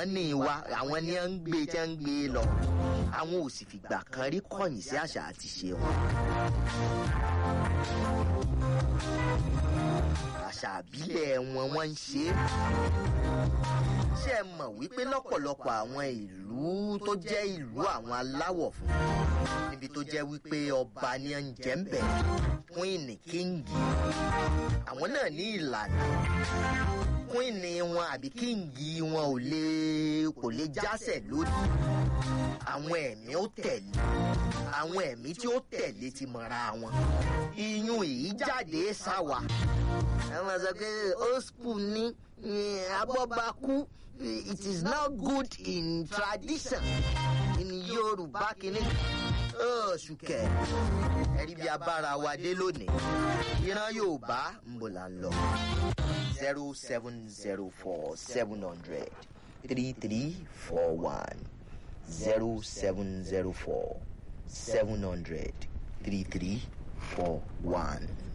mọ́nì wa àwọn ni wọ́n ń gbé tí wọ́n ń gbé lọ àwọn ò sì fìgbà kan rí kọ̀yìn sí àṣà àti ṣe wọn. àṣà àbílẹ̀ wọn wọ́n ń ṣe é. ṣé ẹ mọ̀ wípé lọ́pọ̀lọpọ̀ àwọn ìlú tó jẹ́ ìlú àwọn aláwọ̀ funfun níbi tó jẹ́ wípé ọba ni ó ń jẹ́ ń bẹ̀ queen kíngì àwọn náà ní ìlànà queen wọn àbí kíngì wọn ò lè kò lè jásẹ̀ lórí àwọn ẹ̀mí ó tẹ̀lé àwọn ẹ̀mí tí ó tẹ̀lé ti mọ̀ra wọn iyún yìí jáde sáwà ẹ máa sọ pé old school ní abọ́bakú it is not good in tradition in yorùbá kìíní ṣùkẹ́ ẹ̀rí bí abára wa dé lónìí ìran yorùbá ń bò là ń lọ zero seven zero four seven hundred three three four one zero seven zero four seven hundred three three four one.